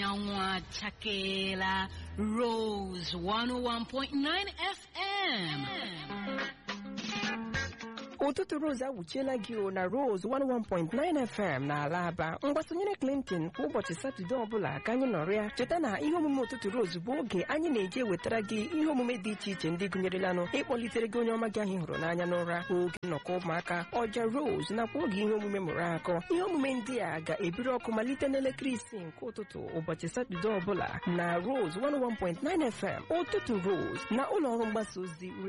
anyanwụ achakeela Rose 101.9 FM. ụtụtụ Rose agwuchiela gị o na Rose 101.9 FM na ala aba mgbasonyere Clinton kwa ụbọchị Satọde ọbụla ka anyị nọrọ ya cheta na ihe omume ụtụtụ Rose bụ oge anyị na-eji ewetara gị ihe omume dị iche iche ndị gụnyerelanụ ịkpọlitere gị onye ọma gị ahụ hụrụ n'anya n'ụra oge nnọkọ ụmụaka ọja Rose nakwa oge ihe omume mụrụ akọ ihe omume ndị a ga-ebiri ọkụ malite n'elekere isii nke ụtụtụ ụbọchị Satọde ọbụla na Rose 101.9 FM ụtụtụ Rose na ụlọ ọrụ mgbasa ozi